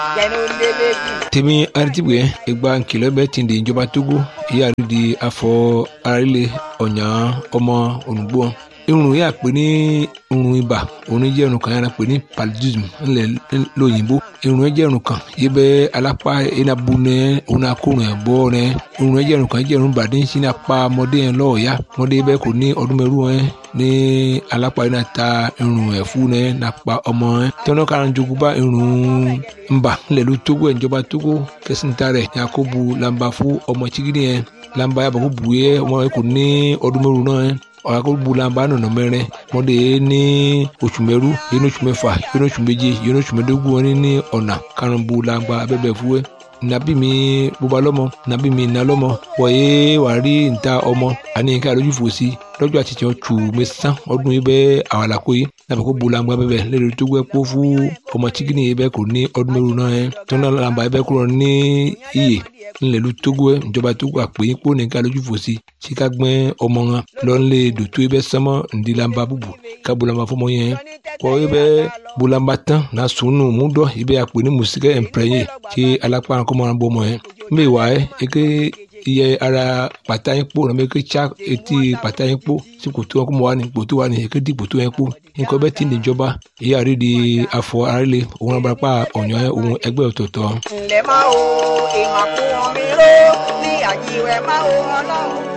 tèmi aritibue egba nkìlọ̀ bẹ ti di ìjọba togo ìyá rí di afọ arílẹ̀ ọ̀nyà ọmọ ònùgbò irun yà pé ní irun ibà òun jẹ́ irun kan yàrá pé ní paludism ńlẹ̀ lóyìnbó irun jẹ́ irun kan yìí bẹ́ alápá enabu nẹ òun akórun ẹ̀ bọ́ nẹ irun jẹ́ irun kan jẹ́ irun bàdé ń sin apá ọmọdé yẹn lọ́ọ̀ọ́yá ọmọdé bẹ́ẹ̀ kò ní ọdún mẹ́rù ẹ̀ ní alápá yìí náà ta irun ẹ̀ fún nẹ nàpa ọmọ ẹ̀ tọ́nà kan jogun bá irun ńbà ńlẹ̀ ló tógó ẹ̀ ìjọba tógó kẹsìntà rẹ̀ yakubu lamba fún ọmọ chigidi yẹn lamba yàbọ̀ kó bu yẹ ọmọ yẹn kò ní ọdún mẹ́rù náà ẹ̀ ọ̀rọ̀ bulamba nọ̀nà mẹ́rin mọ́dé ní oṣù mẹ́rú yẹn oṣù mẹ́fà yẹn oṣù méje yẹn oṣù mẹ́dógún wọn ní ọ̀nà karùn-ún bulamba abẹ́bẹ̀ fúwẹ́ nabi mi bóba lọ́mọ nabi mi nà lọ́mọ wọ̀nyé wàá rí níta ọmọ àní ká lójú fò sí lọ́jọ́ àti tiẹ̀ tù mí sán ọdún yìí bẹ́ẹ̀ àwàlàkó yìí nàbẹ̀ kó bulamba bẹ́ẹ̀ lẹ́nu tó gbẹ́ kó fún ọmọ chikini yìí bẹ́ẹ̀ kò ní ọdún mẹ́rù náà yẹn tó náà làǹbà yìí bẹ́ẹ̀ kúrò ní iyè ńlẹ̀lú togo ẹ̀ ìjọba togo àpè yín kó nìkan lójú fò sí sí ká gbẹ́ ọmọ wọn lọ́nlẹ̀ dòtó yìí bẹ́ẹ̀ sánmọ́ ǹdí làǹbà bùbù ká bulamba fọmọ yẹn kọ́ yìí bẹ́ẹ̀ bulamba tán náà sùnù múdọ̀ yìí bẹ́ẹ̀ àpè ní mùsíkẹ́ ẹ̀ǹpẹ̀rẹ̀yẹ kí alápá kọ́mọ́ràn bọ́ ọmọ yẹn mbẹ́ wà ẹ́ eke iye ara pàtà yín kpó nàbẹ ké tsa etí pàtà yín kpó sí kòtò wọn kó mọ wà ní kòtò wà ní ké di kòtò yẹn kpó nǹkan bẹ́ẹ̀ ti níjọba èyí àrí di afọ arílẹ òun náà barapá ọ̀nyọ́ òun ẹgbẹ́ ọ̀tọ̀ọ̀tọ̀. ǹlẹ́ máa wo ìmàkùn mi ró ní àjíwẹ̀ máa wo ọlọ́run.